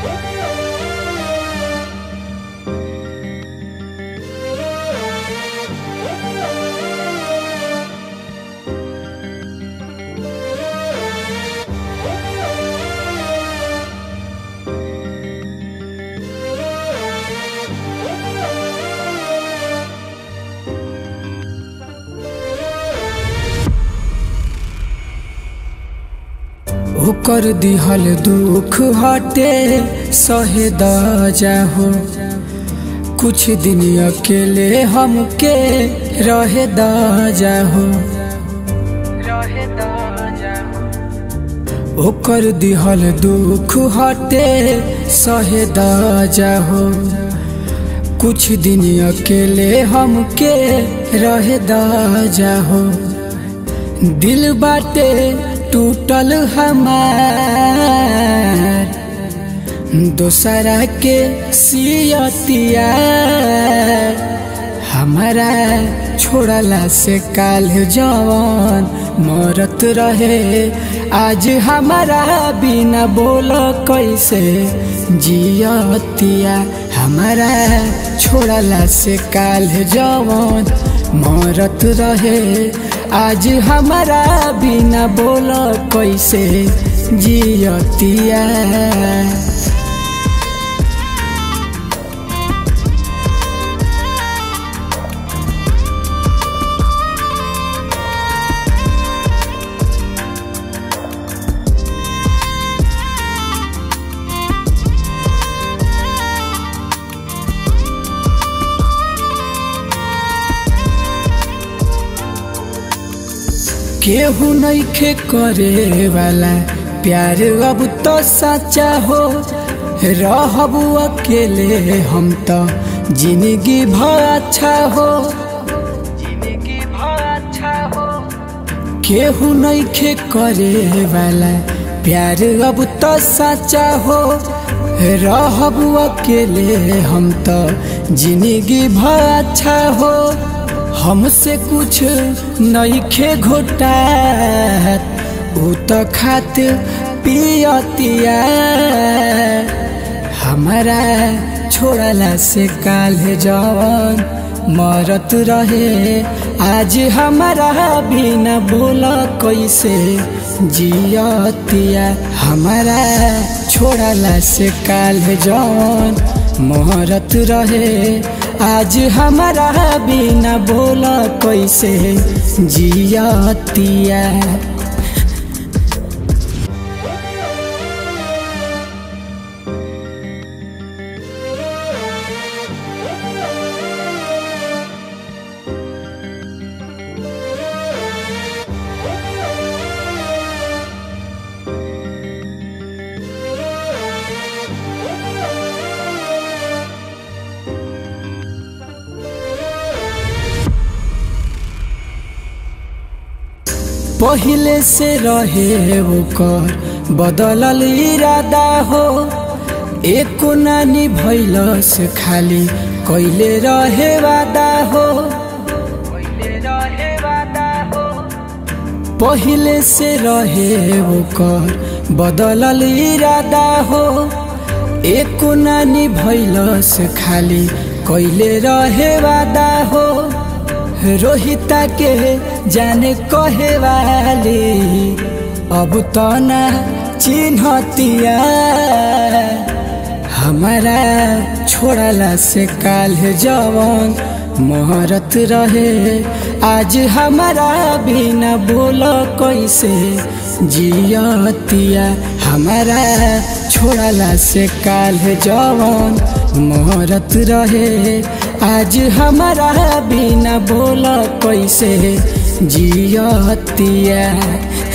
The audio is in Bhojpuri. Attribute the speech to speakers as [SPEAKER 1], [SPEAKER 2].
[SPEAKER 1] ओकर दिहल दुख हटे सहे द जाहो कुछ दिन अकेले हमके रहे द जाहो ओकर दिहल दुख हटे सहे द जाहो कुछ दिन अकेले हमके रहे द जाहो दिल बाटे टूटल हमार दोसरा के सियतिया हमारा छोड़ला से काल जवान मरत रहे आज हमारा बिना बोल कैसे जियतिया हमारा छोड़ला से काल जवान मरत रहे आज हमारा बिना बोल कैसे जियतिया केहू नइखे करे वाला प्यार अब तो सच्चा हो रहबू अकेले हम तो जिंदगी भर अच्छा हो जिंदगी भर अच्छा हो केहू नइखे करे वाला प्यार अब तो सच्चा हो रहबू अकेले हम तो जिंदगी भर अच्छा हो हमसे कुछ नइखे घोटा उ तो खात पियतिया हमारा छोड़ला से काल जवान मरत रहे आज हमारा बिना बोल कैसे जियतिया हमारा छोड़ला से काल जवान मरत रहे आज हमारा बिना बोल कैसे जियतिया पहिले से रहे ओकर बदलल इरादा हो एको नानी भैलस खाली कैले रहे वादा हो पहिले से रहे ओकर बदलल इरादा हो एको नानी भैलस खाली कैले रहे वादा हो रोहिता के जाने कहे वाली अब तो ना चिन्हतिया हमारा छोड़ला से काल जवान मोहरत रहे आज हमारा बिना बोल कैसे जियतिया हमारा छोड़ला से काल जवान मोहरत रहे आज हमारा बिना बोल कैसे जियतिया